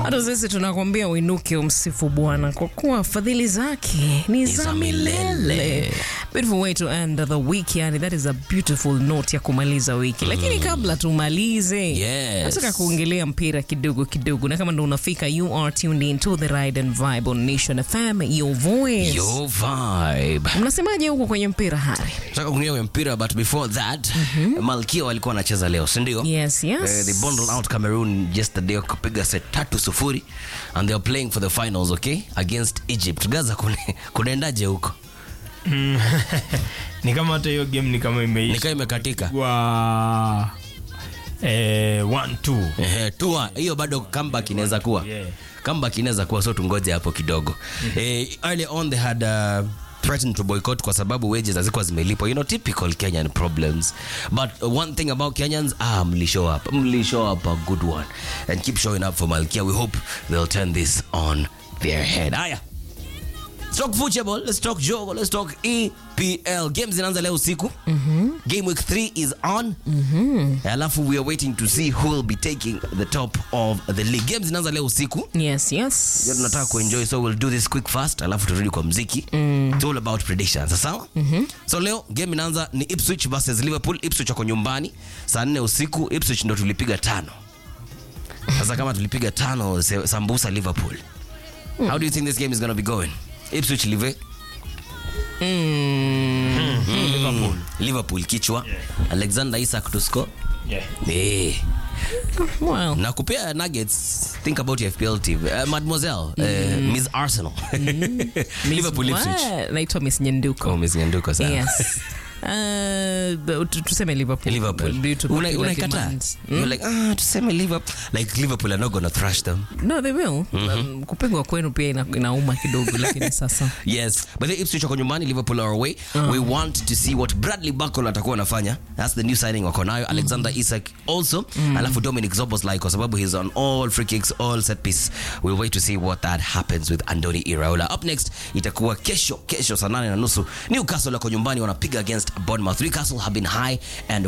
hata sisi tunakwambia uinuke umsifu bwana kwa kuwa fadhili zake ni za milele beautiful way to end the week yani that is a beautiful note ya kumaliza wiki lakini kabla tumalize Yes. nataka kuongelea mpira kidogo kidogo na kama ndo unafika you are tuned in to the ride and vibe on nation fm your voice Your vibe. mnasemaje huko kwenye mpira hari Nataka kuingia kwenye mpira but before that Malkia walikuwa wanacheza leo, si ndio? yes yes Eh, they bundled out Cameroon yesterday wakapiga set tatu sufuri and they are playing for the finals okay against Egypt. Gaza kune- kunaendaje huko? ni kama hata hiyo game ni kama imeisha Nikaa imekatika. wa eh, one, two. Ehe, tua hiyo bado comeback inaweza kuwa Yeah. comeback inaweza kuwa so tungoje hapo kidogo eh, early on they had uh, threatened to boycott kwa sababu wages hazikuwa zimelipwa you know typical Kenyan problems but uh, one thing about Kenyans ah mli show up mli show up a good one and keep showing up for Malkia we hope they'll turn this on their head haya Let's talk football, let's talk jogo, let's talk EPL. Games zinaanza leo usiku. Game week 3 is on. Alafu we are waiting to see who will be taking the top of the league. Games zinaanza leo usiku. yes yes Ndio tunataka kuenjoy so we'll do this quick fast alafu turudi kwa mziki. It's all about predictions. Sawa? So leo game inaanza ni Ipswich versus Liverpool. Ipswich wako nyumbani saa 4 usiku. Ipswich ndo tulipiga tano. Sasa kama tulipiga tano se- sambusa Liverpool. How do you think this game is going to be going? Ipswich live Liverpool. Liverpool kichwa Alexander Isak to score Yeah. eh well na kupea nuggets think about your FPL team uh, mademoiselle uh, Miss Arsenal Liverpool Ipswich What? naitwa miss nyenduko oh Miss Nyanduko sana yes Uh, but tu- tuseme liverpool Liverpool Due to Una- popular unaikataa demand. you're like ah tuseme Liverpool like Liverpool are not gonna thrash them no they will um, kupigwa kwenu pia ina, inauma kidogo lakini sasa yes but the Ipswich wako nyumbani Liverpool are away we want to see what Bradley Buckle atakuwa anafanya that's the new signing wako nayo Alexander Isak also alafu Dominic Zoboslai kwa sababu he's on all free kicks all set piece we'll wait to see what that happens with Andoni Iraola up next itakuwa kesho kesho saa nane na nusu Newcastle wako nyumbani wanapiga against Bournemouth Newcastle have been high and